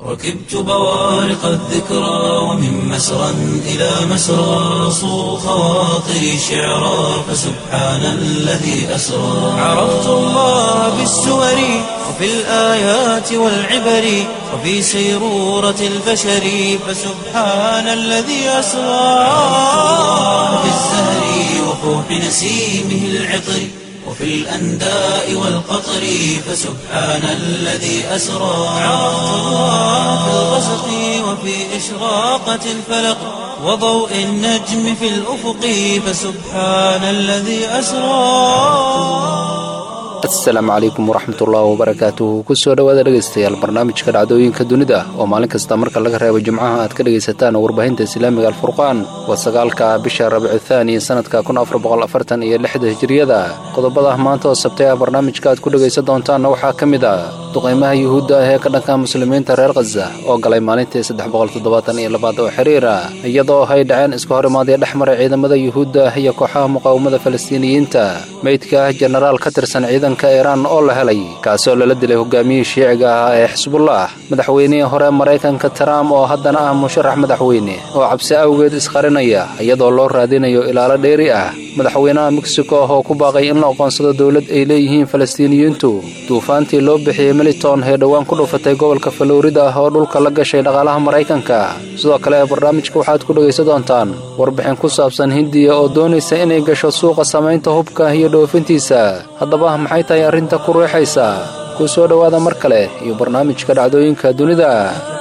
ركبت بوارق الذكرى ومن مسرى إلى مسرى صو خواطري شعرا فسبحان الذي أسرى عرفت الله بالسور وفي الآيات والعبر وفي سيرورة البشر فسبحان الذي أسرى في الزهر وفوح نسيمه العطر وفي الأنداء والقطر فسبحان الذي أسرى عرفت الله في الغسق وفي إشراقة الفلق وضوء النجم في الأفق فسبحان الذي أسرى asalaamu calaykum waraxmatullaahi wabarakaatuhu kusoo dhowaada dhegaystayaal barnaamijka dhacdooyinka dunida oo maalin kasta marka laga reebo jimcaha aad ka dhegaysataan warbaahinta islaamiga alfurqaan waa sagaalka bisha rabicu thaani sannadka kun afar boqol afartan iyo lixda hijiriyada qodobada maanta oo sabtay ah barnaamijka aad ku dhegaysan doontaanna waxaa ka mid ah duqaymaha yuhuudda ah ee ka dhanka muslimiinta reer khaza oo galay maalintii saddex boqol toddobaatan iyo labaad oo xiriira iyadoo ay dhaceen iska hor imaadaya dhex maray ciidamada yuhuudda ah iyo kooxaha muqaawamada falastiiniyiinta meydka ah jenaraal ka tirsan ciidanka iiraan oo la helay kaasoo lala dilay hogaamiyihii shiiciga ahaa ee xisbullah madaxweynihii hore maraykanka trump oo haddana ah musharax madaxweyne oo cabsi awgeed isqarinaya iyadoo loo raadinayo ilaalo dheeri ah madaxweynaha mexico ah oo ku baaqay in la aqoonsado dowlad ay leeyihiin falastiiniyiintu duufaantii loo bixiyey militon ee dhowaan ku dhufatay gobolka falorida ah oo dhulka la gashay dhaqaalaha maraykanka sidoo kale barnaamijka waxaad ku dhegaysan doontaan warbixin ku saabsan hindiya oo doonaysa inay gasho suuqa samaynta hubka iyo dhoofintiisa haddaba maxay tahay arrinta ku ruuxaysa ku soo dhowaada mar kale iyo barnaamijka dhacdooyinka dunida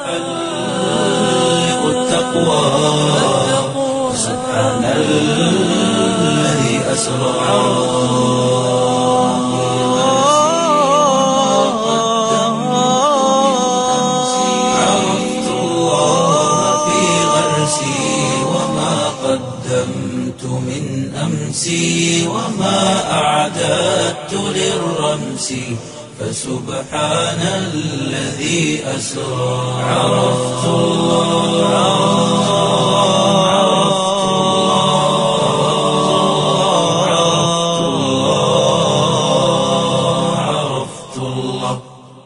عرفت الله في غرسي وما قدمت من أمسي وما أعددت للرمس فسبحان الذي أسرى عرفت الله عرفت الله عرفت الله عرفت الله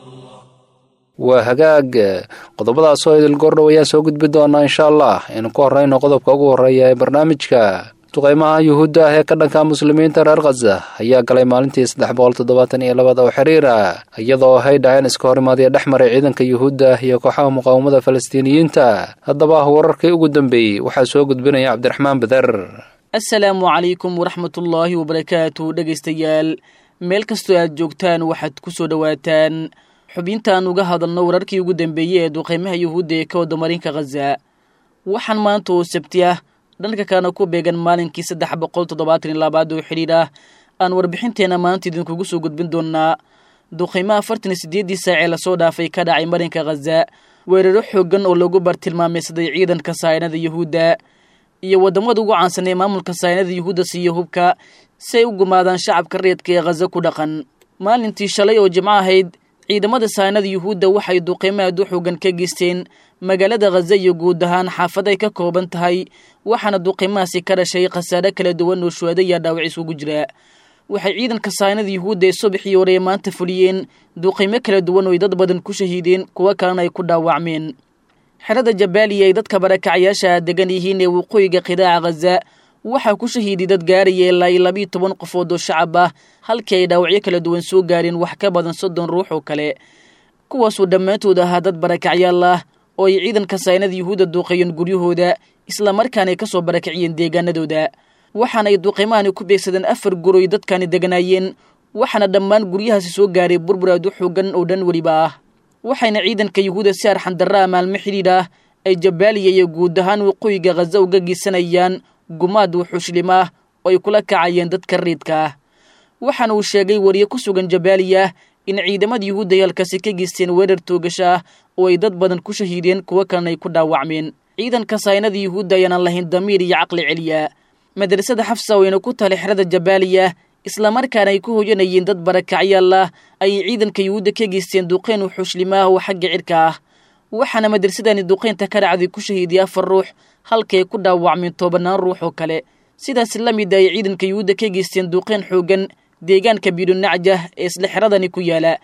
waa hagaag qodobadaasoo idil goordhow ayaan soo gudbi doonaa insha allah aynu ku horrayno qodobka ugu horreeya ee barnaamijka duqaymaha yuhuudda ah ee ka dhanka muslimiinta reer khaza ayaa galay maalintii saddex boqol toddobaatan iyo labada oo xiriira iyadoo ay dhaceen iska hor imaadaya dhex maray ciidanka yuhuudda iyo kooxaha muqaawamada falastiiniyiinta haddaba wararkii ugu dambeeyey waxaa soo gudbinaya cabdiraxmaan bader asalaamu calaykum waraxmatullaahi wabarakaatu dhegaystayaal meel kastoo aad joogtaan waxaad ku soo dhowaataan xubintaan uga hadalno wararkii ugu dambeeyey ee duqaymaha yuhuudda ee ka wada marinka khaza waxaan maanta oo sabti ah dhanka kalena ku beegan maalinkii saddex boqol toddobaatan iyo labaad oo xidhiidh ah aan warbixinteenna maanta idinkugu soo gudbin doonaa duqaymaha afartan iyo siddeeddii saac ee lasoo dhaafay ka dhacay marinka khaza weeraro xooggan oo lagu bartilmaameysaday ciidanka saayinada yuhuudda iyo waddamada ugu caansan ee maamulka saayinada yuhuudda siiya hubka si ay u gumaadaan shacabka reedka ee khaza ku dhaqan maalintii shalay oo jimco ahayd ciidamada saanada yuhuudda waxay duqeymo aad u xoogan ka geysteen magaalada khaza iyo guud ahaan xaafad ay ka kooban tahay waxaana duqeymahaasi ka dhashay khasaare kala duwan oo shuhada iyo dhaawac isugu jira waxay ciidanka saanada yuhuudda ee subaxii hore maanta fuliyeen duqeymo kala duwan oo ay dad badan ku shahiideen kuwo kalena ay ku dhaawacmeen xerada jabaaliya ay dadka barakacayaasha degan yihiin ee waqooyiga qidaaca khaza waxaa ku shahiiday dad gaaraya ilaa iyo labiiyo toban qofood oo shacab ah halkii ay dhaawacyo kala duwan soo gaareen wax ka badan soddon ruux oo kale kuwaasuu dhammaantood ahaa dad barakacyaal ah oo ay ciidanka saynada yuhuudda duuqeeyeen guryahooda islamarkaana ay ka soo barakiciyeen deegaanadooda waxaana ay duqeymahani ku beegsadeen afar guroy dadkani deganaayeen waxaana dhammaan guryahaasi soo gaaray burbur aad u xoogan oo dhan weliba ah waxayna ciidanka yuhuudda si arxandarra ah maalmo xidhiidh ah ay jabaaliya iyo guud ahaan waqooyiga khaza uga geysanayaan gumaad wuxuushlim ah oo ay kula kacayeen dadka riidka ah waxaana uu sheegay wariye ku sugan jabaaliya in ciidamada yuhuudda ay halkaasi ka geysteen weerar toogasho ah oo ay dad badan ku shahiideen kuwo kalena ay ku dhaawacmeen ciidanka saynada yuhuudda ayaanan lahayn damiir iyo caqli celiya madrasada xafsa wayna ku tahay xerada jabaaliya islamarkaana ay ku hoyanayeen dad barakacyaal ah ayay ciidanka yuhuudda ka geysteen duqeyn wuxuushlim ah oo xagga cidhka ah waxaana madrasadani duqeynta ka dhacday ku shahiidiyay afar ruux halkay ku dhaawacmeen tobanaan ruux oo kale sidaas la mid ay ciidanka yuhuudda ka geysteen duqeyn xoogan deegaanka bidunacjah ee isla xeradani ku yaala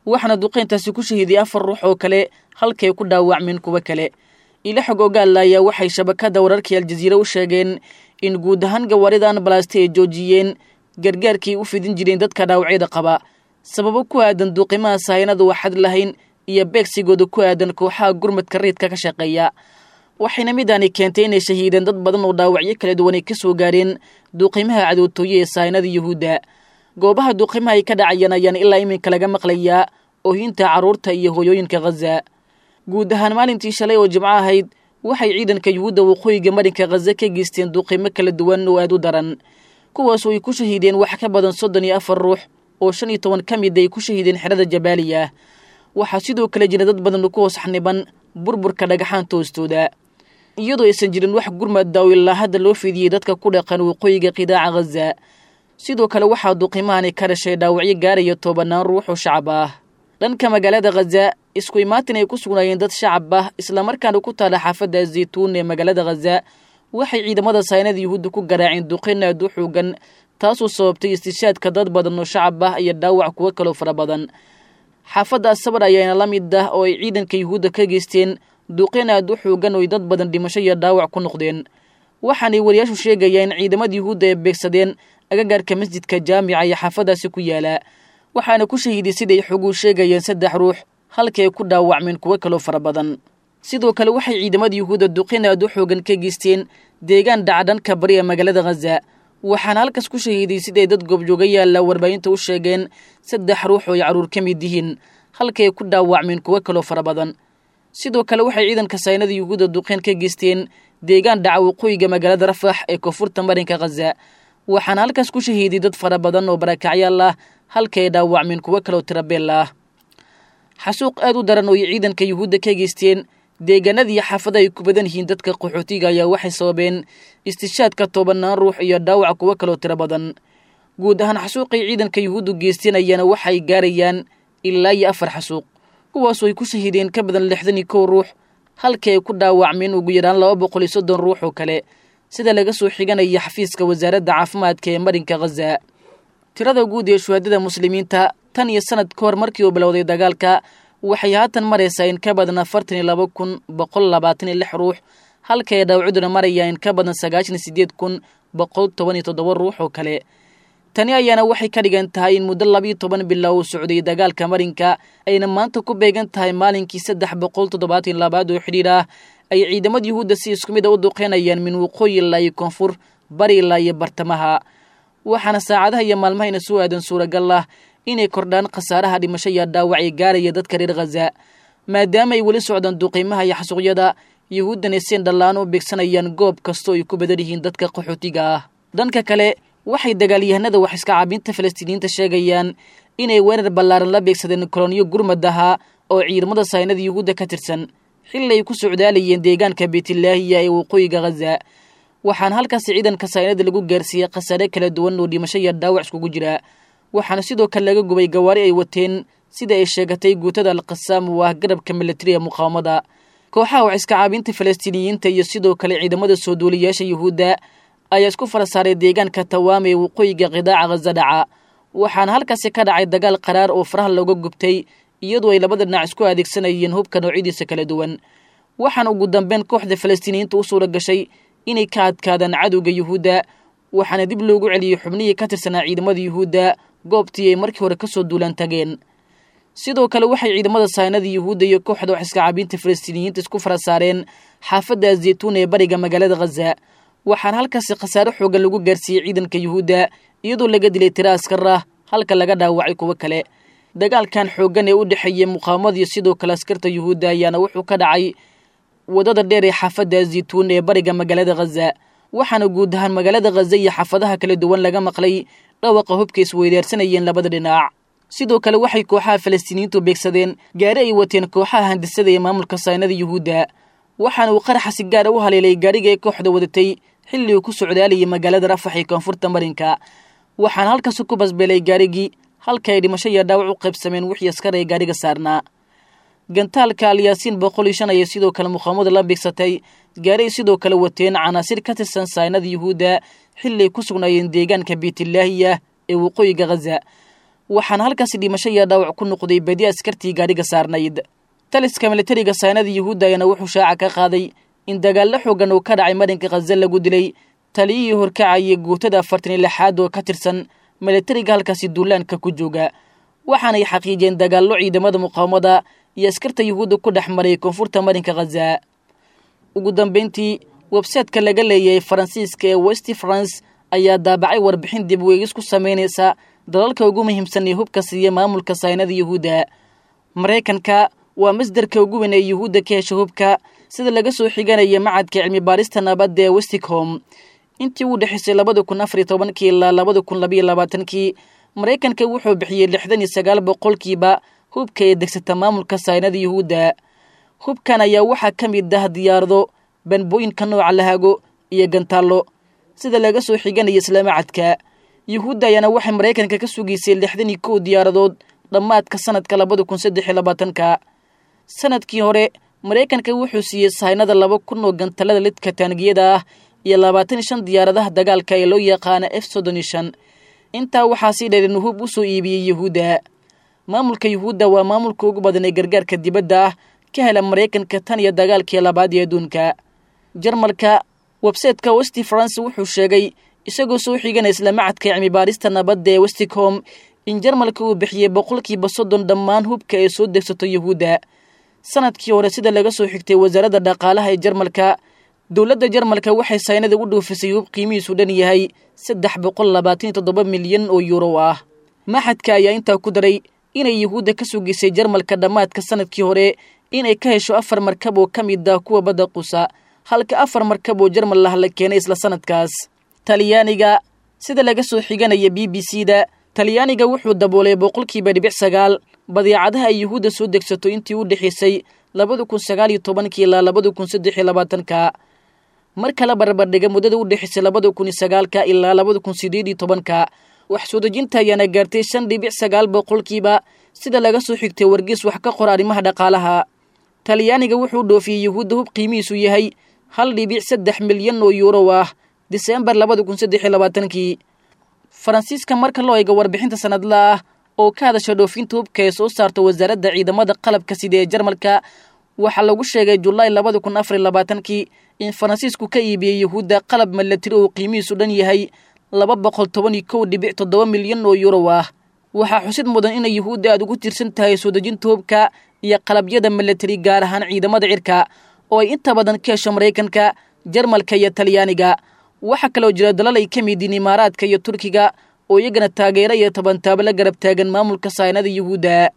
waxaana duqeyntaasi ku shahiiday afar ruux oo kale halkay ku dhaawacmeen kuwo kale ila xog ogaalla ayaa waxay shabakadda wararkii aljaziira u sheegeen in guud ahaan gawaarida anbalasta ay joojiyeen gargaarkii u fidin jireen dadka dhaawacyada qaba sababo ku aadan duuqimaha sahaynadu waxad lahayn iyo beegsigooda ku aadan kooxaha gurmadka riidka ka shaqeeya waxayna midaani keentay inay shahiideen dad badan oo dhaawacyo kala duwan ay ka soo gaareen duuqimaha cadowtooye ee sahaynada yuhuudda goobaha duuqimaha ay ka dhacayaan ayaan ilaa iminka laga maqlayaa oohinta carruurta iyo hooyooyinka khaza guud ahaan maalintii shalay oo jimco ahayd waxay ciidanka yuhuudda waqooyiga marinka khaza ka geysteen duuqimo kala duwan oo aad u daran kuwaasoo ay ku shahiideen wax ka badan soddon iyo afar ruux oo shan iyo toban ka mid ay ku shahiideen xerada jabaaliya waxaa sidoo kale jira dad badan ku hoos xaniban burburka dhagaxaanta hoostooda iyadoo aysan jirin wax gurmad daaw ilaa hadda loo fidiyey dadka ku dhaqan waqooyiga qidaaca khaza sidoo kale waxaa duqimahani ka dhashay dhaawacyo gaaraya tobanaan ruux oo shacab ah dhanka magaalada khaza isku imaatin ay ku sugnaayeen dad shacab ah islamarkaana ku taala xaafadda zaytuun ee magaalada khaza waxay ciidamada saynada yuhuudda ku garaaceen duqin aad u xoogan taasoo sababtay istishaadka dad badan oo shacab ah iyo dhaawac kuwo kaloo fara badan xaafadda asabar ayaana la mid ah oo ay ciidanka yuhuudda ka geysteen duqin aad u xoogan oo ay dad badan dhimasho iyo dhaawac ku noqdeen waxaanay wariyaashu sheegayaan in ciidamada yuhuudda ay beegsadeen agagaarka masjidka jaamica iyo xaafaddaasi ku yaala waxaana ku shahiiday siday xoguu sheegayeen saddex ruux halkii ay ku dhaawacmeen kuwo kaloo fara badan sidoo kale waxay ciidamada yuhuudda duqin aad u xoogan ka geysteen deegaan dhacdhanka bari ee magaalada khaza waxaana halkaas ku shahiiday siday dad goobjooga yaalla warbaahinta u sheegeen saddex ruux oo ay carruur ka mid yihiin halkii ay ku dhaawacmeen kuwo kaloo fara badan sidoo kale waxay ciidanka saynada yuhuudda duqeen ka geysteen deegaan dhaca waqooyiga magaalada rafax ee koonfurta marinka khaza waxaana halkaas ku shahiiday dad fara badan oo barakacyaal ah halkii ay dhaawacmeen kuwo kaloo tirabeel ah xasuuq aad u daran oo ay ciidanka yuhuudda ka geysteen deegaanadii xaafada ay ku badan yihiin dadka qaxootiga ayaa waxay sababeen istishaadka tobanaan ruux iyo dhaawac kuwo kaloo tiro badan guud ahaan xasuuqay ciidanka yuhuuddu geysteen ayaana waxay gaarayaan ilaa iyo afar xasuuq kuwaasoo ay ku shahiideen ka badan lixdan iyo kow ruux halkii ay ku dhaawacmeen ugu yaraan laba boqol iyo soddon ruux oo kale sida laga soo xiganaya xafiiska wasaaradda caafimaadka ee marinka khaza tirada guud ee shuhaadada muslimiinta tan iyo sanad ka hor markii uu bilowday dagaalka waxay haatan maraysaa in ka badan afartan iyo laba kun boqol labaatan iyo lix ruux halka ay dhaawacuduna marayaan in ka badan sagaashan iyo sideed kun boqol toban iyo toddoba ruux oo kale tani ayaana waxay ka dhigan tahay in muddo labiyo toban bilow uu socday dagaalka marinka ayna maanta ku beegan tahay maalinkii saddex boqol toddobaatan labaad oo xidhiir ah ay ciidamada yuhuudda si isku mid a u duqeynayaan min waqooyi ilaa iyo koonfur bari ilaa iyo bartamaha waxaana saacadaha iyo maalmahayna soo aadan suuragal ah inay kordhaan khasaaraha dhimasho iyo dhaawac ee gaaraya dadka reer khaza maadaama ay weli socdaan duqiimaha iyo xasuuqyada yuhuuddana seen dhallaan u beegsanayaan goob kastoo ay ku badan yihiin dadka qaxootiga ah dhanka kale waxay dagaalyahanada wax iska caabinta falastiiniyiinta sheegayaan inay weerar ballaaran la beegsadeen koloniyo gurmad ahaa oo ciidamada saynada yuhuudda ka tirsan xilli ay ku socdaalayeen deegaanka beytlaahiya ee waqooyiga khaza waxaana halkaasi ciidanka saynada lagu gaarsiiyey khasaare kala duwan oo dhimasho iyo dhaawac iskugu jira waxaana sidoo kale laga gubay gawaari ay wateen sida ay sheegatay guutada alqasaam oo ah garabka militariga muqaawamada kooxaha wax iska caabinta falastiiniyiinta iyo sidoo kale ciidamada soo duuliyaasha yuhuudda ayaa isku fara saaray deegaanka tawaame ee waqooyiga qidaaca khaza dhaca waxaana halkaasi ka dhacay dagaal qaraar oo faraha looga gubtay iyadoo ay labada dhinac isku adeegsanayeen hubka noocyadiisa kala duwan waxaana ugu dambeyn kooxda falastiiniyiinta u suura gashay inay ka adkaadaan cadowga yuhuudda waxaana dib loogu celiyey xubnihii ka tirsanaa ciidamada yuhuudda goobtii ay markii hore kasoo duulaan tageen sidoo kale waxay ciidamada saynada yuhuudda iyo kooxda wax iska caabinta falastiiniyiinta isku fara saareen xaafadda zeytuun ee bariga magaalada khaza waxaana halkaasi khasaare xoogan lagu gaarsiiyey ciidanka yuhuudda iyadoo laga dilay tiro askar ah halka laga dhaawacay kuwo kale dagaalkan xooggan ee u dhexeeyey muqaawamada iyo sidoo kale askarta yuhuudda ayaana wuxuu ka dhacay waddada dheer ee xaafadda zeytuun ee bariga magaalada khaza waxaana guud ahaan magaalada khaza iyo xaafadaha kala duwan laga maqlay dhawaqa hubka isweydaarsanayeen labada dhinac sidoo kale waxay kooxaha falastiiniyiintu beegsadeen gaari ay wateen kooxaha handisada ee maamulka saynada yuhuudda waxaana uu qaraxa si gaara u haleelay gaariga ee kooxda wadatay xilli uu ku socdaalayay magaalada rafax ee koonfurta marinka waxaana halkaasi ku basbeelay gaarigii halka ay dhimasho iyo dhaawac u qaybsameen wixii askar ee gaariga saarnaa gantaalka alyaasiin boqol iyo shan ayay sidoo kale muqaamada la beegsatay gaari ay sidoo kale wateen canaasir ka tirsan saynada yuhuudda xilli ay ku sugnaayeen deegaanka beytlaahiya ee waqooyiga khaza waxaana halkaasi dhimasho iyo dhaawac ku noqday badi askartii gaadhiga saarnayd taliska militariga saynada yuhuudda ayaana wuxuu shaaca ka qaaday in dagaallo xoogan uu ka dhacay marinka khaza lagu dilay taliyihii horkacayay guutada afartan iyo lixaad oo ka tirsan militariga halkaasi duulaanka ku jooga waxaanay xaqiijiyeen dagaallo ciidamada muqaawamada iyo askarta yuhuudda ku dhex maray koonfurta marinka khaza ugu dambayntii websaytka laga leeyahay faransiiska ee west france ayaa daabacay warbixin dib weegis ku samaynaysa dalalka ugu muhiimsan ee hubka siiya maamulka saynada yuhuudda maraykanka waa masdarka ugu weyn ee yuhuudda ka hesha hubka sida laga soo xiganaya macadka cilmi baarista nabadda ee westicom intii u dhexaysay labada kun afar iyo tobankii ilaa labada kun labayo labaatankii maraykanka wuxuu bixiyey lixdan iyo sagaal boqolkiiba hubka ee degsata maamulka saynada yuhuudda hubkan ayaa waxaa ka mid ah diyaarado banbooyinka nooca lahago iyo gantaallo sida laga soo xiganaya islaamacadka yuhuudda ayaana waxay maraykanka ka sugaysay lixdan iyo kow diyaaradood dhammaadka sanadka labada kun saddex iyo labaatanka sanadkii hore maraykanka wuxuu siiyey sahaynada laba kun oo gantallada lidka taangiyada ah iyo labaatan iyo shan diyaaradaha dagaalka ee loo yaqaana f soddon iyo shan intaa waxaa sii dheer inuu hub u soo iibiyey yuhuudda maamulka yuhuudda waa maamulka ugu badan ee gargaarka dibadda ah ka hela maraykanka tan iyo dagaalkii labaad ee adduunka jarmalka websayteka westi france wuxuu sheegay isagoo soo xiganaya isla macadka cilmi baarista nabadda ee westicom in jarmalka uu bixiyey boqolkiiba soddon dhammaan hubka ay soo degsato yuhuudda sanadkii hore sida laga soo xigtay wasaaradda dhaqaalaha ee jarmalka dowladda jarmalka waxay saynada u dhoofisay hub qiimihiisu dhan yahay saddex boqol labaatan iyo toddoba milyan oo yuuro ah maxadka ayaa intaa ku daray inay yuhuudda ka sugisay jarmalka dhammaadka sanadkii hore inay ka hesho afar markab oo ka mid ah kuwa badda qusa halka afar markab oo jarmal lah la keenay isla sanadkaas talyaaniga sida laga soo xiganaya b b c da talyaaniga wuxuu daboolay boqolkiiba dhibic sagaal badeecadaha ay yuhuudda soo degsato intii u dhexaysay labada kun sagaal iyo tobankii ilaa labada kun saddex iyo labaatanka marka la barbardhiga muddada u dhexaysay labada kun iyo sagaalka ilaa labada kun sideed iyo tobanka wax soo dejinta ayaana gaartay shan dhibic sagaal boqolkiiba sida laga soo xigtay wargees wax ka qora arrimaha dhaqaalaha talyaaniga wuxuu dhoofiyey yuhuudda hub qiimihiisu yahay hal dhibic saddex milyan oo yuuro ah diseembar labada kun saddex iyo labaatankii faransiiska marka loo eego warbixinta sanadla ah oo ka hadasha dhoofinta hubka ee soo saarta wasaaradda ciidamada qalabka sida ee jarmalka waxaa lagu sheegay julaay labada kun afar iyo labaatankii in faransiisku ka iibiyey yuhuudda qalab milatari oo qiimihiisu dhan yahay laba boqol toban iyo kow dhibic toddoba milyan oo yuuro ah waxaa xusid mudan inay yuhuudda aad ugu tiirsan tahay soo dejinta hubka iyo qalabyada milatari gaar ahaan ciidamada cirka oo ay inta badan ka hesho maraykanka jarmalka iyo talyaaniga waxaa kaloo jira dalal ay ka mid yihiin imaaraadka iyo turkiga oo iyagana taageero iyo tobantaabo la garab taagan maamulka saynada yuhuudda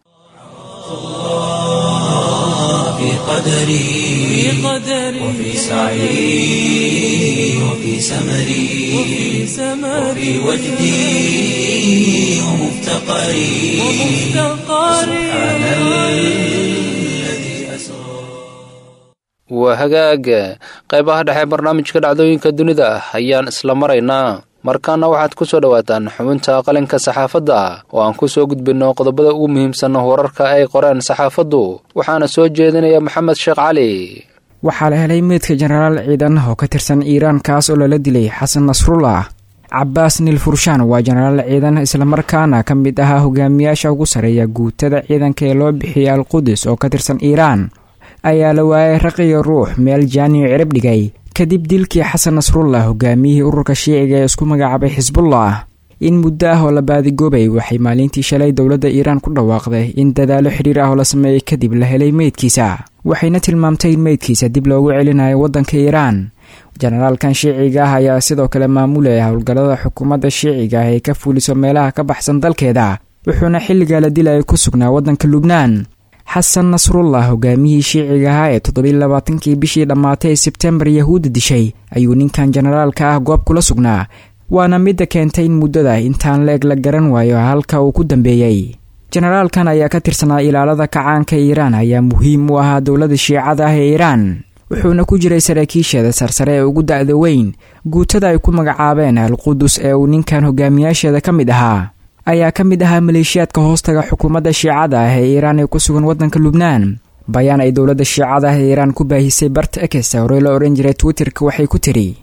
في قدري وفي سعي وفي سمري وفي وجدي ومفتقري سبحان الذي أسرى waa hagaag qaybaha dhexe barnaamijka dhacdooyinka dunida ayaan isla maraynaa markaana waxaad ku soo dhowaataan xubinta qalinka saxaafadda oo aan ku soo gudbinno qodobada ugu muhiimsan wararka ay qoreen saxaafaddu waxaana soo jeedinaya maxamed sheekh cali waxaa la helay meydka jenaraal ciidan oo ka tirsan iiraan kaas oo lala dilay xasan nasrullah cabaas nil furshaan waa jenaraal ciidan islamarkaana ka mid ahaa hogaamiyaasha ugu sarreeya guutada ciidanka ee loo bixiyey alqudus oo ka tirsan iiraan ayaa la waayay raqiyo ruux meel jaaniyo cirib dhigay kadib dilkii xasan nasrullah hogaamiyihii ururka shiiciga ee isku magacaabay xisbullah in muddo ah oo la baadigoobay waxay maalintii shalay dowladda iiraan ku dhawaaqday in dadaalo xidhiir ah oo la sameeyey kadib la helay meydkiisa waxayna tilmaamtay in meydkiisa dib loogu celinayo waddanka iiraan jenaraalkan shiiciga ah ayaa sidoo kale maamulaya howlgallada xukuumadda shiiciga ah ee ka fuuliso meelaha ka baxsan dalkeeda wuxuuna xilligaa la dilaya ku sugnaa waddanka lubnaan xasan nasrullah hogaamiyihii shiiciga ahaa ee toddobiy labaatankii bishii dhammaatay ee sebtembar yahuudda dishay ayuu ninkan jenaraalka ah goob kula sugnaa waana midda keentay in muddada intaan leeg la garan waayo halka uu ku dambeeyey jenaraalkan ayaa ka tirsanaa ilaalada kacaanka iiraan ayaa muhiim u ahaa dowladda shiicada ah ee iiraan wuxuuna ku jiray saraakiisheeda sarsare ee ugu da'da weyn guutada ay ku magacaabeen alqudus ee uu ninkan hogaamiyaasheeda ka mid ahaa ayaa ka mid ahaa maleeshiyaadka hoostaga xukuumadda shiicada ah ee iiraan ee ku sugan waddanka lubnaan bayaan ay dowladda shiicada ah ee iiraan ku baahisay barta ekes horey la odhan jiray twitterka waxay ku tiri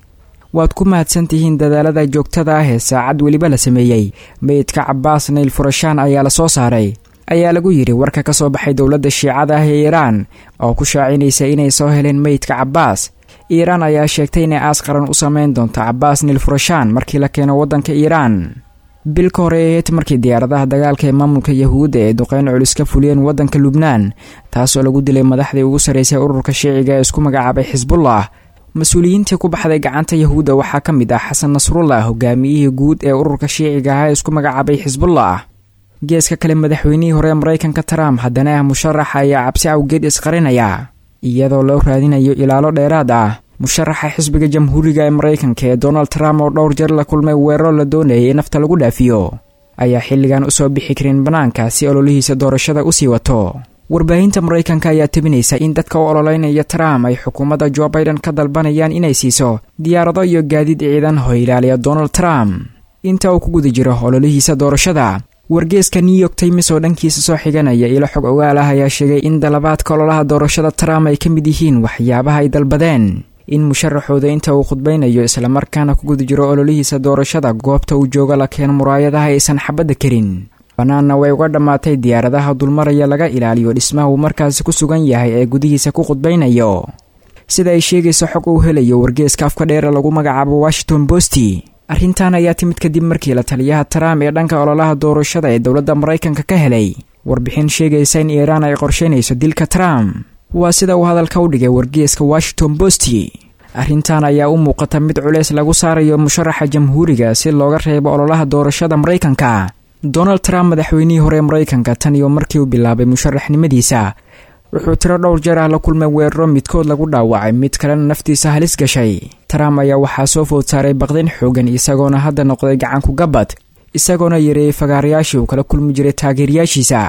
waad ku mahadsantihiin dadaalada joogtada ah ee saacad weliba la sameeyey meydka cabaas nayl furashaan ayaa la soo saaray ayaa lagu yidhi warka ka soo baxay dowladda shiicada ah ee iiraan oo ku shaacinaysa inay soo heleen meydka cabaas iiraan ayaa sheegtay inay aas qaran u sameyn doonto cabaas nil furashaan markii la keeno waddanka iiraan bil ka hore eed markii diyaaradaha dagaalka ee maamulka yahuudda ee duqeyn culus ka fuliyeen waddanka lubnaan taasoo lagu dilay madaxdii ugu sarraysay ururka shiiciga ee isku magacaabay xisbullah mas-uuliyiintii ku baxday gacanta yahuudda waxaa ka mid ah xasan nasrullah hogaamiyihii guud ee ururka shiiciga ah ee isku magacaabay xisbullah geeska kale madaxweynihii hore maraykanka trump haddana ah musharaxa ayaa cabsi awgeed isqarinaya iyadoo loo raadinayo ilaalo dheeraad ah musharaxa xisbiga jamhuuriga ee maraykanka ee donald trump oo dhowr jeer la kulmay weeraro la doonayay in nafta lagu dhaafiyo ayaa xilligan usoo bixi karin bannaanka si ololihiisa doorashada usii wato warbaahinta maraykanka ayaa tebinaysa in dadka u ololeynaya trump ay xukuumadda jo baiden ka dalbanayaan inay siiso diyaarado iyo gaadiid ciidan oo ilaaliya donald trump inta uu ku guda jiro ololihiisa doorashada wargeeska new york times oo dhankiisa soo xiganaya ilo xog ogaal ah ayaa sheegay in dalabaadka ololaha doorashada trump ay ka mid yihiin waxyaabaha ay dalbadeen in musharaxooda inta uu khudbaynayo islamarkaana ku guda jiro ololihiisa doorashada goobta uu jooga la keeno muraayadaha aysan xabadda karin bannaanna way uga dhammaatay diyaaradaha dulmaraya laga ilaaliyo dhismaha uu markaasi ku sugan yahay ee gudihiisa ku khudbaynayo sida ay sheegayso xog uu helayo wargeeska afka dheere lagu magacaabo washington bosti arrintan ayaa timid kadib markii la taliyaha trump ee dhanka ololaha doorashada ee dowladda maraykanka ka helay warbixin sheegaysa in iiraan ay qorsheynayso dilka trump waa sida uu hadalka u dhigay wargeeska washington bosti arrintan ayaa u muuqata mid culeys lagu saarayo musharaxa jamhuuriga si looga reebo ololaha doorashada maraykanka donald trump madaxweynihii hore maraykanka tan iyo markii uu bilaabay musharaxnimadiisa wuxuu tiro dhowr jeer ah la kulmay weeraro midkood lagu dhaawacay mid kalena naftiisa halis gashay trump ayaa waxaa soo food saaray baqdin xoogan isagoona hadda noqday gacanku gabbad isagoona yareeyey fagaarayaashii uu kala kulmi jiray taageerayaashiisa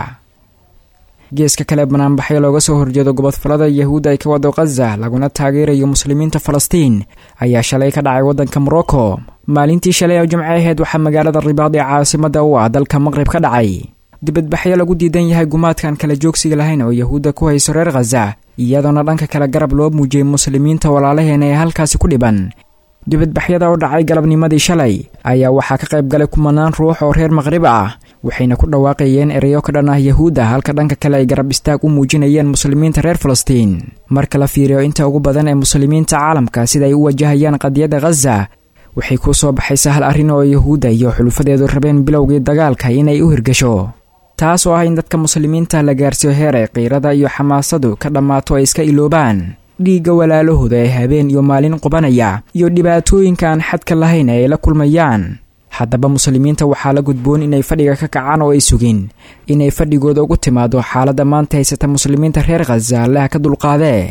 geeska kale banaanbaxyo looga soo horjeedo gobodfalada yahuudda ay ka wado khaza laguna taageerayo muslimiinta falastiin ayaa shalay ka dhacay waddanka morocco maalintii shalay oo jimce aheyd waxaa magaalada ribaad ee caasimada u ah dalka maqrib ka dhacay dibadbaxyo lagu diidan yahay gumaadkan kala joogsiga lahayn oo yahuudda ku hayso reer khaza iyadoona dhanka kale garab loo muujiyey muslimiinta walaalaheena ee halkaasi ku dhiban dibadbaxyada oo dhacay galabnimadii shalay ayaa waxaa ka qayb galay kumanaan ruux oo reer maqrib ah waxayna ku dhawaaqayeen ereyo ka dhan ah yahuudda halka dhanka kale ay garab istaag u muujinayeen muslimiinta reer falastiin marka la fiiriyo inta ugu badan ee muslimiinta caalamka sida ay u wajahayaan qadiyadda khaza waxay kuu soo baxaysa hal arrin oo yahuudda iyo xulufadeedu rabeen bilowgii dagaalka inay u hirgasho taas oo ah in dadka muslimiinta la gaarsiiyo heer ay qiirada iyo xamaasadu ka dhammaato ay iska iloobaan dhiigga walaalahooda ee habeen iyo maalin qubanaya iyo dhibaatooyinka aan xadka lahayn ee ay la kulmayaan haddaba muslimiinta waxaa la gudboon inay fadhiga ka kacaan oo ay sugin inay fadhigooda ugu timaado xaaladda maanta haysata muslimiinta reer khaza allaha ka dulqaadee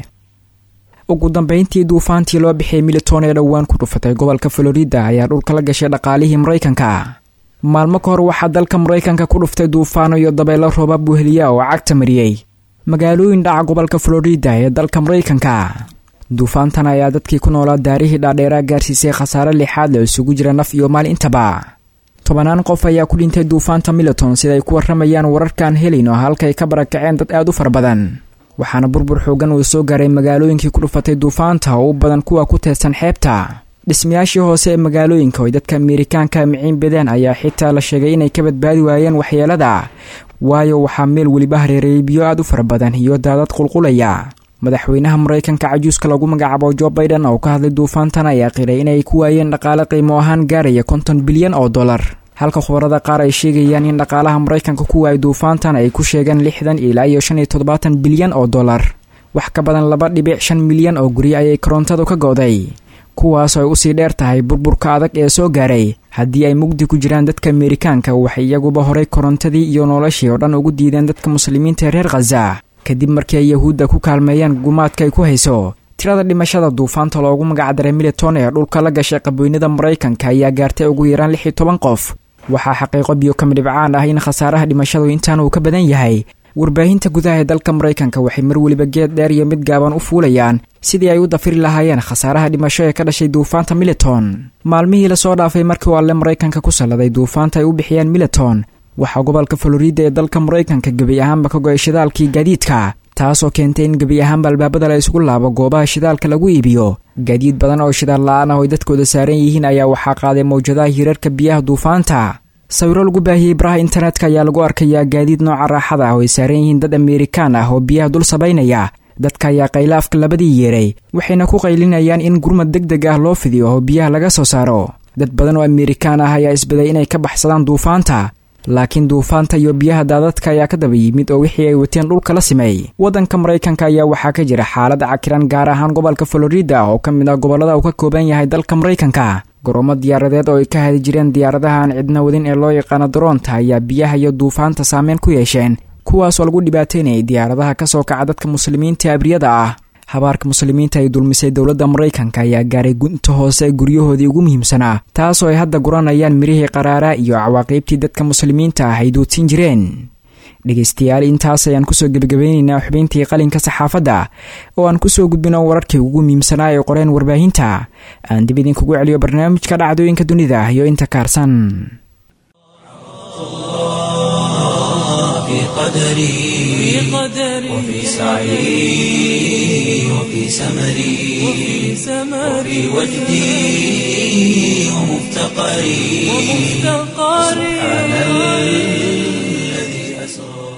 ugu dambayntii duufaantii loo bixiyay militon ee dhowaan ku dhufatay gobolka florida ayaa dhulka la gashay dhaqaalihii maraykanka maalmo ka hor waxaa dalka maraykanka ku dhuftay duufaano iyo dabeelo roobab buheliya oo cagta mariyey magaalooyin dhaca gobolka florida ee dalka maraykanka duufaantan ayaa dadkii ku noolaa daarihii dhaadheeraa gaarsiisay khasaare lixaad la isugu jira naf iyo maal intaba tobanaan qof ayaa ku dhintay duufaanta militon sidaay ku warramayaan wararkaan helin oo halkay ka barakaceen dad aad u fara badan waxaana burbur xoogan uu soo gaaray magaalooyinkii ku dhufatay duufaanta oo u badan kuwa ku teedsan xeebta dhismayaashii hoose ee magaalooyinka oy dadka ameerikaanka miciin bedeen ayaa xitaa la sheegay inay ka badbaadi waayeen waxyeelada waayo waxaa meel weliba hareereeyay biyo aad u fara badan iyo daadad qulqulaya madaxweynaha maraykanka cajuuska lagu magacaabo jo baiden oo ka hadlay duufaantan ayaa qiray inay ku waayeen dhaqaale qiimo ahaan gaaraya konton bilyan oo dollar halka khubarada qaar ay sheegayaan in dhaqaalaha maraykanka ku waayay duufaantan ay ku sheegeen lixdan ilaa iyo shan iyo toddobaatan bilyan oo dollar wax ka badan laba dhibic shan milyan oo guri ayay korontadu ka go'day kuwaasoo ay usii dheer tahay burburka adag ee soo gaaray haddii ay mugdi ku jiraan dadka ameerikaanka waxay iyaguba horay korontadii iyo noloshii oo dhan ugu diideen dadka muslimiinta ee reer khaza kadib markii ay yahuudda ku kaalmeeyeen gumaadka ay ku hayso tirada dhimashada duufaanta loogu magacdaray militon ee dhulka la gashay qabweynada maraykanka ayaa gaartay ugu yaraan lix iyo toban qof waxaa xaqiiqo biyo kamidhibcaan ah in khasaaraha dhimashadu intaan uu ka badan yahay warbaahinta gudaha ee dalka maraykanka waxay mar weliba geed dheer iyo mid gaaban u fuulayaan sidii ay u dafiri lahaayeen khasaaraha dhimasho ee ka dhashay duufaanta militon maalmihii lasoo dhaafay markii uu alle maraykanka ku salladay duufaanta ay u bixiyeen militon waxaa gobolka florida ee dalka maraykanka gebi ahaanba ka go-ay shidaalkii gaadiidka taasoo keentay in gebi ahaanba albaabada la isugu laabo goobaha shidaalka lagu iibiyo gaadiid badan oo shidaal la-aan ah oo ay dadkooda saaran yihiin ayaa waxaa qaaday mawjadaha hirarka biyaha duufaanta sawiro lagu baahiyey baraha internetka ayaa lagu arkayaa gaadiid nooca raaxada ah oo ay saaran yihiin dad amerikaan ah oo biyaha dul sabaynaya dadka ayaa qaylaafka labadii yeeray waxayna ku qaylinayaan in gurmad deg deg ah loo fidiyo oo biyaha laga soo saaro dad badan oo amerikaan ah ayaa isbaday inay ka baxsadaan duufaanta laakiin duufaanta iyo biyaha daadadka ayaa ka daba yimid oo wixii ay wateen dhulka la simay waddanka maraykanka ayaa waxaa ka jira xaalad cakiran gaar ahaan gobolka florida oo ka mid ah gobollada uu ka kooban yahay dalka maraykanka garoomo diyaaradeed oo ay ka hadi jireen diyaaradaha aan cidna wadin ee loo yaqaano daroonta ayaa biyaha iyo duufaanta saameyn ku yeesheen kuwaasoo lagu dhibaateynayay diyaaradaha ka soo kaca dadka muslimiinta abriyada ah habaarka muslimiinta ay dulmisay dowladda maraykanka ayaa gaaray gunta hoose guryahoodii ugu muhiimsanaa taasoo ay hadda guranayaan mirihii qaraaraa iyo cawaaqiibtii dadka muslimiinta ah ay duudsin jireen dhegaystayaal intaas ayaan kusoo gebagabeyneynaa xubintii qalinka saxaafadda oo aan kusoo gudbino wararkii ugu muhiimsanaa ee qoreen warbaahinta aan dib idinkugu celiyo barnaamijka dhacdooyinka dunida iyo inta kaarsan في قدري وفي سعي وفي سمري وفي وجدي ومفتقري سبحان الذي أسرى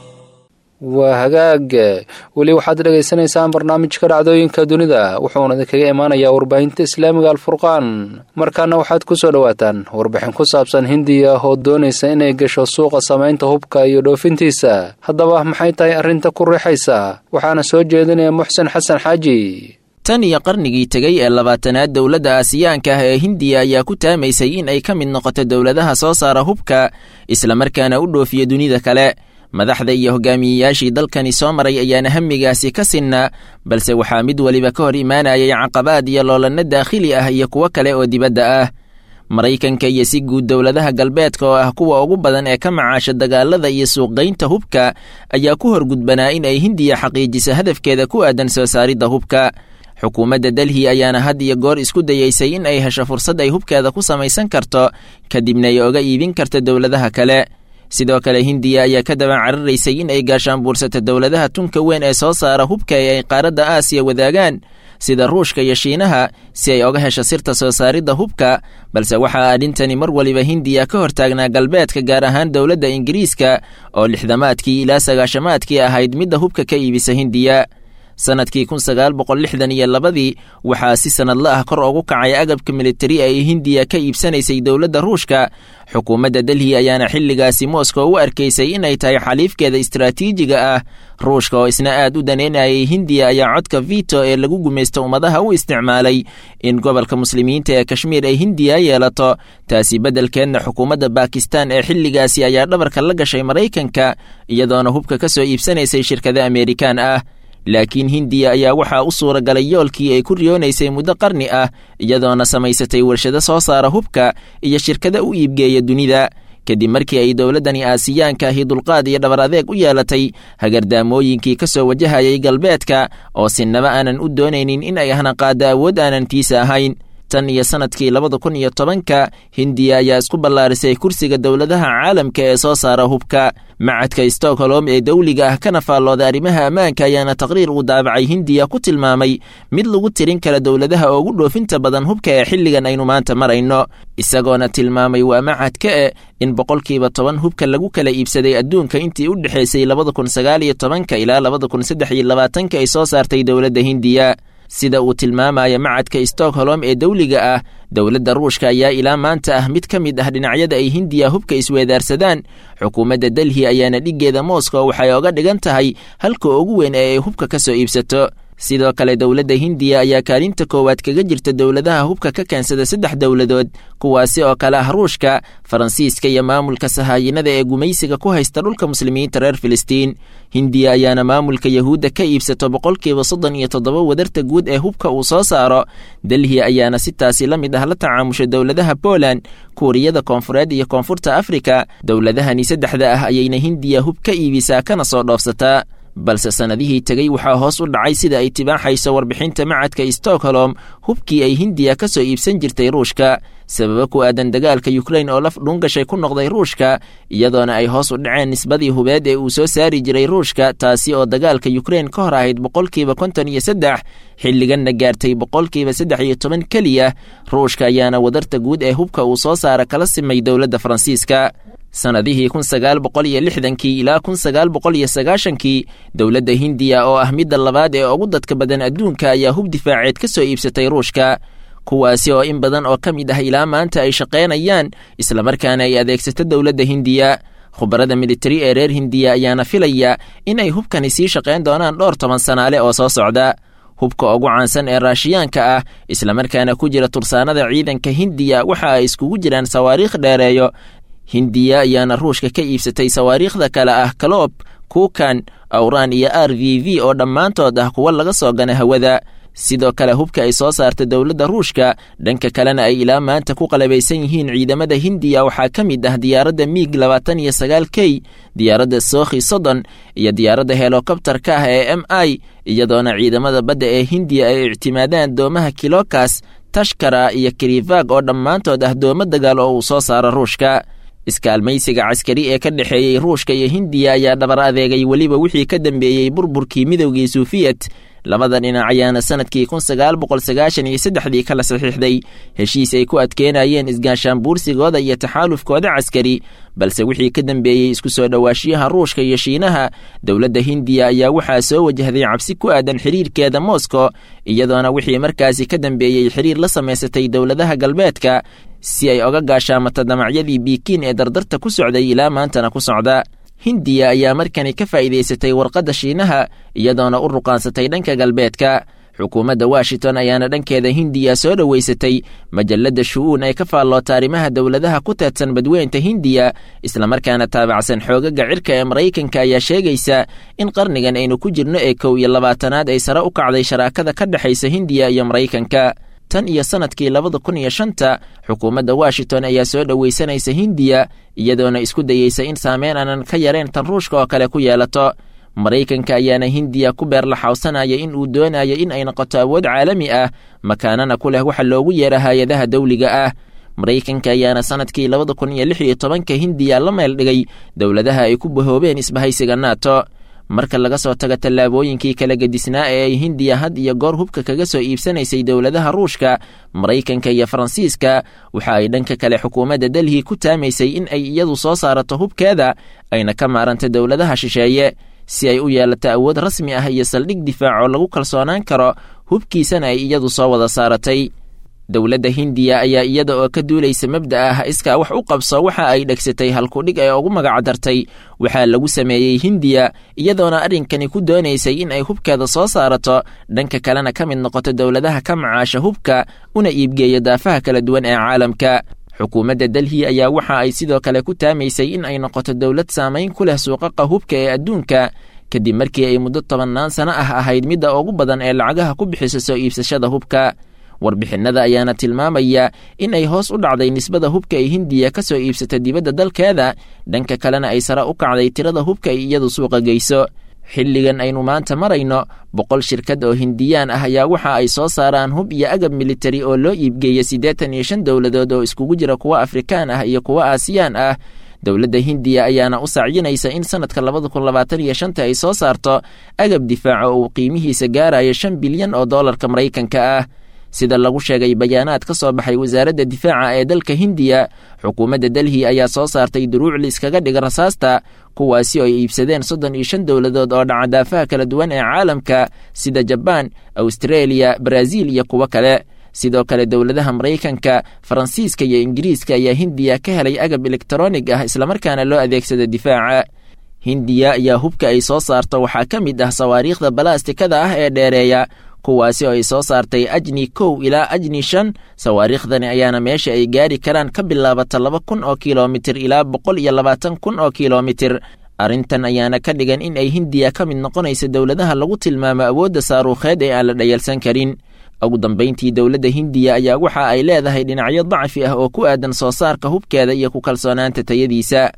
waa hagaag weli waxaad dhegaysanaysaan barnaamijka dhacdooyinka dunida wuxuuna idinkaga imaanayaa warbaahinta islaamiga alfurqaan markaana waxaad ku soo dhowaataan warbixin ku saabsan hindiya oo doonaysa inay gasho suuqa samaynta hubka iyo dhoofintiisa haddaba maxay tahay arrinta ku riixaysa waxaana soo jeedinaya muxsen xasan xaaji tan iyo qarnigii tegey ee labaatanaad dowladda aasiyaanka ah ee hindiya ayaa ku taamaysay in ay ka mid noqoto dowladaha soo saara hubka islamarkaana u dhoofiya dunida kale madaxda iyo hogaamiyeyaashii dalkani soo maray ayaana hamigaasi ka sinna balse waxaa mid weliba ka hor imaanayay caqabaad iyo loolanno daakhili ah iyo kuwo kale oo dibadda ah maraykanka iyo si guud dowladaha galbeedka oo ah kuwa ugu badan ee ka macaasha dagaalada iyo suuqgaynta hubka ayaa ku horgudbanaa in ay hindiya xaqiijiso hadafkeeda ku aadan soo saaridda hubka xukuumadda delhi ayaana had iyo goor isku dayeysay in ay hesho fursad ay hubkeeda ku samaysan karto kadibna ay oga iibin karto dowladaha kale sidoo kale hindiya ayaa ka daba cararaysay in ay gaashaan buursata dowladaha tunka weyn ee soo saara hubka ee ay qaaradda aasiya wadaagaan sida ruushka iyo shiinaha si ay oga hesho sirta soo saaridda hubka balse waxaa arrintani mar waliba hindiya ka hortaagnaa galbeedka gaar ahaan dowladda ingiriiska oo lixdamaadkii ilaa sagaashamaadkii ahayd midda hubka ka iibisa hindiya sanadkii kun sagaal boqol lixdan iyo labadii waxaa si sanadla ah kor ugu kacay agabka militari ay hindiya ka iibsanaysay dowladda ruushka xukuumadda delhi ayaana xilligaasi moscow u arkaysay inay tahay xaliifkeeda istaraatiijiga ah ruushka oo isna aad u daneynayay hindiya ayaa codka vito ee lagu gumaysto ummadaha u isticmaalay in gobolka muslimiinta ee kashmiir ay hindiya yeelato taasi beddelkeedna xukuumadda bakistan ee xilligaasi ayaa dhabarka la gashay maraykanka iyadoona hubka ka soo iibsanaysay shirkada amerikaan ah laakiin hindiya ayaa waxaa u suura galay yoolkii ay ku riyoonaysay muddo qarni ah iyadoona samaysatay warshado soo saara hubka iyo shirkada u iibgeeya dunida kadib markii ay dowladdani aasiyaanka ahi dulqaad iyo dhabar adeeg u yeelatay hagardaamooyinkii ka soo wajahayay galbeedka oo sinaba aanan u doonaynin in ay hanaqaaddo awood aanan tiisa ahayn tan iyo sanadkii labada kun iyo tobanka hindiya ayaa isku ballaarisay kursiga dowladaha caalamka ee soo saara hubka macadka stockholm ee dowliga ah kana faallooda arrimaha ammaanka ayaana taqriir uu daabacay hindiya ku tilmaamay mid lagu tirin kara dowladaha ugu dhoofinta badan hubka ee xilligan aynu maanta marayno isagoona tilmaamay waa macadka e in boqolkiiba toban hubka lagu kala iibsaday adduunka intii u dhexaysay labada kun sagaal iyo tobanka ilaa labada kun saddex iyo labaatanka ay soo saartay dowladda hindiya sida uu tilmaamaya macadka stockholm ee dowliga ah dowladda ruushka ayaa ilaa maanta ah mid ka mid ah dhinacyada ay hindiya hubka isweedaarsadaan xukuumadda delhi ayaana dhiggeeda moscow waxay oga dhigan tahay halka ugu weyn ee ay hubka ka soo iibsato sidoo kale dowladda hindiya ayaa kaalinta koowaad kaga jirta dowladaha hubka ka keensada saddex dowladood kuwaasi oo kale ah ruushka faransiiska iyo maamulka sahaayinada ee gumaysiga ku haysta dhulka muslimiinta reer filistiin hindiya ayaana maamulka yahuudda ka iibsato boqolkiiba soddon iyo toddoba wadarta guud ee hubka uu soo saaro delhi ayaana si taasi la mid ah la tacaamusha dowladaha poland kuuriyada koonfureed iyo koonfurta afrika dowladahani saddexda ah ayayna hindiya hub ka iibisaa kana soo dhoofsataa balse sannadihii tegey waxaa hoos u dhacay sida ay tibaaxayso warbixinta macadka stockholm hubkii ay hindiya ka soo iibsan jirtay ruushka sababo ku aadan dagaalka yukrain oo laf dhuungashay ku noqday ruushka iyadoona ay hoos u dhaceen nisbadii hubeed ee uu soo saari jiray ruushka taasi oo dagaalka yukrain ka hor ahayd boqolkiiba konton iyo saddex xilliganna gaartay boqolkiiba saddex iyo toban keliya ruushka ayaana wadarta guud ee hubka uu soo saara kala simay dowladda faransiiska sannadihii kun sagaal boqol iyo lixdankii ilaa kun sagaal boqol iyo sagaashankii dowladda hindiya oo ah midda labaad ee ugu dadka badan adduunka ayaa hub difaaceed ka soo iibsatay ruushka kuwaasi oo in badan oo ka mid ah ilaa maanta ay shaqaynayaan islamarkaana ay adeegsato dowladda hindiya khubarada militari ee reer hindiya ayaana filaya in ay hubkani sii shaqayn doonaan dhowr toban sanaale oo soo socda hubka ugu caansan ee raashiyaanka ah islamarkaana ku jira tursaanada ciidanka hindiya waxa ay iskugu jiraan sawaariikh dheereeyo hindiya ayaana ruushka ka iibsatay sawaariikhda kale ah kaloob kuukan awraan iyo r v v oo dhammaantood ah kuwa laga soo gana hawada sidoo kale hubka ay soo saarta dowladda ruushka dhanka kalena ay ilaa maanta ku qalabaysan yihiin ciidamada hindiya waxaa ka mid ah diyaaradda miig labaatan iyo sagaal k diyaaradda sookhi soddon iyo diyaaradda helokobtarka ah ee m i iyadoona ciidamada badda ee hindiya ay ictimaadaan doomaha kilokas tashkara iyo kirivag oo dhammaantood ah doomo dagaal oo uu soo saaro ruushka iskaalmaysiga caskari ee ka dhexeeyey ruushka iyo hindiya ayaa dhabar adeegay weliba wixii ka dambeeyey burburkii midowgii suufiyet labada dhinac ayaana sanadkii kun sagaal boqol sagaashan iyo saddexdii kala saxiixday heshiis ay ku adkeenayeen isgaashaanbuursigooda iyo taxaalufkooda caskari balse wixii ka dambeeyey isku soo dhowaashiyaha ruushka iyo shiinaha dowladda hindiya ayaa waxaa soo wajahday cabsi ku aadan xiriirkeeda moscow iyadoona wixii markaasi ka dambeeyey xiriir la samaysatay dowladaha galbeedka si ay oga gaashaamato damacyadii biikiin ee dardarta ku socday ilaa maantana ku socda hindiya ayaa markani ka faa'iidaysatay warqadda shiinaha iyadoona u ruqaansatay dhanka galbeedka xukuumadda washington ayaana dhankeeda hindiya soo dhoweysatay majalladda shu-uun ay ka faalloota arrimaha dowladaha ku teedsan badweynta hindiya islamarkaana taabacsan xoogaga cirka ee maraykanka ayaa sheegaysa in qarnigan aynu ku jirno ee kow iyo labaatanaad ay sare u kacday sharaakada ka dhexaysa hindiya iyo maraykanka tan iyo sanadkii labada kun iyo shanta xukuumadda washington ayaa soo dhoweysanaysa hindiya iyadoona isku dayeysa in saameyn aanan ka yareen tan ruushka oo kale ku yeelato maraykanka ayaana hindiya ku beerlaxawsanaya in uu doonayo in ay noqoto awood caalami ah makaanana ku leh waxa loogu yeera hay-adaha dawliga ah maraykanka ayaana sanadkii labada kun iyo lix iyo tobanka hindiya la meel dhigay dowladaha ay ku bahoobeen isbahaysiga nato marka laga soo tago tallaabooyinkii kala gedisnaa ee ay hindiya had iyo goor hubka kaga soo iibsanaysay dowladaha ruushka maraykanka iyo faransiiska waxa ay dhanka kale xukuumadda delhi ku taamaysay in ay iyadu soo saarato hubkeeda ayna ka maaranta dowladaha shisheeye si ay u yeelato awood rasmi ah iyo saldhig difaac oo lagu kalsoonaan karo hubkiisana ay iyadu soo wada saaratay dowladda hindiya ayaa iyada oo ka duulaysa mabda ah iskaa wax u qabso waxa ay dhegsatay halkudhig ee ugu magacdartay waxaa lagu sameeyey hindiya iyadoona arrinkani ku doonaysay in ay hubkeeda soo saarato dhanka kalena ka mid noqoto dowladaha ka macaasha hubka una iibgeeya daafaha kala duwan ee caalamka xukuumadda delhi ayaa waxa ay sidoo kale ku taamaysay in ay noqoto dowlad saamayn ku leh suuqaqa hubka ee adduunka kadib markii ay muddo tobannaan sano ah ahayd midda ugu badan ee lacagaha ku bixisa soo iibsashada hubka warbixinnada ayaana tilmaamaya in ay hoos u dhacday nisbada hubka ay hindiya ka soo iibsata dibadda dalkeeda dhanka kalena ay sare u kacday tirada hubka ay iyadu suuqa geyso xilligan aynu maanta marayno boqol shirkad oo hindiyaan ah ayaa waxa ay soo saaraan hub iyo agab militari oo loo iibgeeya siddeetan iyo shan dowladood oo iskugu jira kuwa afrikaan ah iyo kuwa aasiyaan ah dowladda hindiya ayaana u sacyinaysa in sanadka labada kun labaatan iyo shanta ay soo saarto agab difaaca oo uu qiimihiisa gaarayo shan bilyan oo doolarka maraykanka ah sida lagu sheegay bayaanaad ka soo baxay wasaaradda difaaca ee dalka hindiya xukuumadda delhi ayaa soo saartay duruuc liiskaga dhiga rasaasta kuwaasi oo ay iibsadeen soddon iyo shan dowladood oo dhaca daafaha kala duwan ee caalamka sida jabaan awstareeliya baraaziil iyo kuwo kale sidoo kale dowladaha maraykanka faransiiska iyo ingiriiska ayaa hindiya ka helay agab elektronig ah islamarkaana loo adeegsada difaaca hindiya ayaa hubka ay soo saarto waxaa ka mid ah sawaariikhda balaastikada ah ee dheereeya kuwaasi oo ay soo saartay ajni kow ilaa ajni shan sawaariikhdani ayaana meesha ay gaari karaan ka bilaabata laba kun oo kilomitir ilaa boqol iyo labaatan kun oo kilomitir arrintan ayaana ka dhigan in ay hindiya ka mid noqonaysa dowladaha lagu tilmaamo awoodda saaruukheed ee aan la dhayalsan karin ugu dambayntii dowladda hindiya ayaa waxa ay leedahay dhinacyo dacfi ah oo ku aadan soo saarka hubkeeda iyo ku kalsoonaanta tayadiisa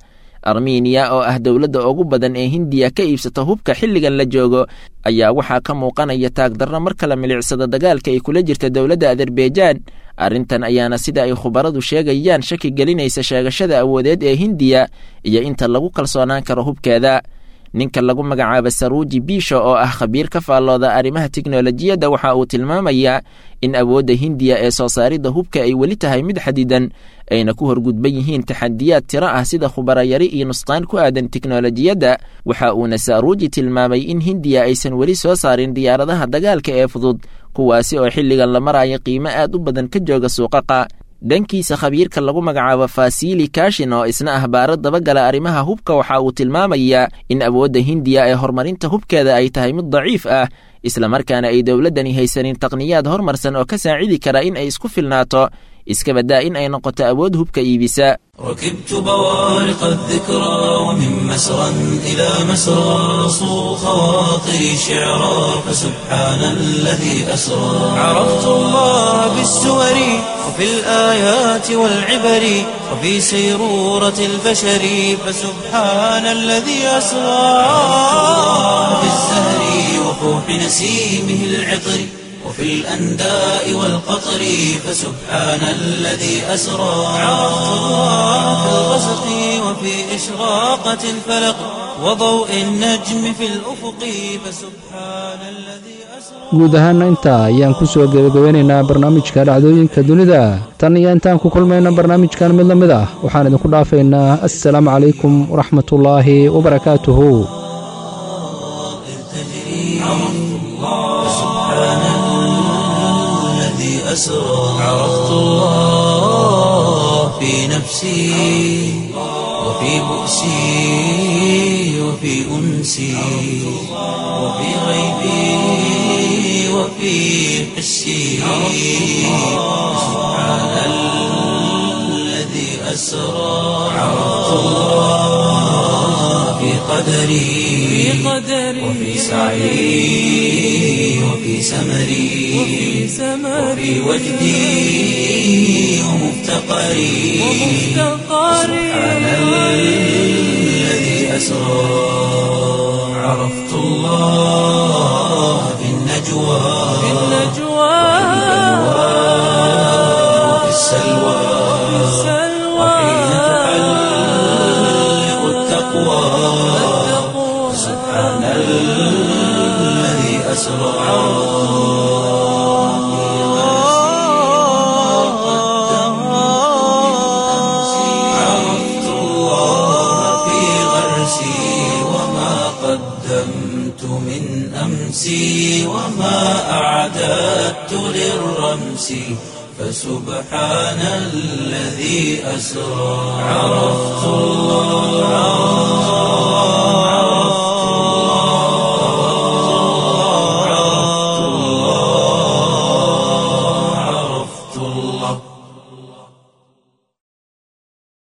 armeniya oo ah dowladda ugu badan ee hindiya ka iibsata hubka xilligan la joogo ayaa waxaa ka muuqanaya taagdarro mar kala milicsada dagaalka ay kula jirta dowladda azerbaijan arrintan ayaana sida ay khubaradu sheegayaan shaki gelinaysa sheegashada awoodeed ee hindiya iyo inta lagu kalsoonaan karo hubkeeda ninka lagu magacaaba saruuji biisho oo ah khabiir ka faallooda arrimaha tiknolojiyadda waxa uu tilmaamayaa in awoodda hindiya ee soo saaridda hubka ay weli tahay mid xadidan ayna ku horgudban yihiin taxadiyaad tiro ah sida khubarayari iyo nusqaan ku aadan tiknolojiyadda waxa uuna saruuji tilmaamay in hindiya aysan weli soo saarin diyaaradaha dagaalka ee fudud kuwaasi oo xilligan la maraayo qiimo aad u badan ka jooga suuqaqa dhankiisa khabiirka lagu magacaabo fasili kashin oo isna ah baaro dabagala arrimaha hubka waxa uu tilmaamayaa in awoodda hindiya ee horumarinta hubkeeda ay tahay mid daciif ah islamarkaana ay dowladdani haysanin taqniyaad hormarsan oo ka saacidi kara in ay isku filnaato iska baddaa in ay noqoto awood hubka iibisa ركبت بوارق الذكرى ومن مسرى إلى مسرى صو خواطري شعرا فسبحان الذي أسرى عرفت الله بالسور وفي الآيات والعبر وفي سيرورة البشر فسبحان الذي أسرى في الزهر وفوح نسيمه العطر وفي الأنداء والقطر فسبحان الذي أسرى عرفت الله في الغسق وفي إشراقة الفلق وضوء النجم في الأفق فسبحان الذي أسرى guud ahaana intaa ayaan ku soo gebagabeynaynaa barnaamijka dhacdooyinka dunida tan iyo intaan ku kulmayna barnaamijkan mid la mid ah waxaan idinku dhaafaynaa assalaamu calaykum waraxmatullaahi wabarakaatuhu الذي أسرى عرفت الله في نفسي وفي بؤسي وفي أنسي وفي غيبي وفي حسي سبحان الذي أسرى عرفت الله في قدري وفي سعي وفي سمري وفي وجدي ومفتقري سبحان الذي أسرى عرفت الله في النجوى وفي السلوى وحين تحلق التقوى سبحان الذي أسرى عرفت الله في غرسي وما قدمت من أمسي وما أعددت للرمس فسبحان الذي أسرى عرفت الله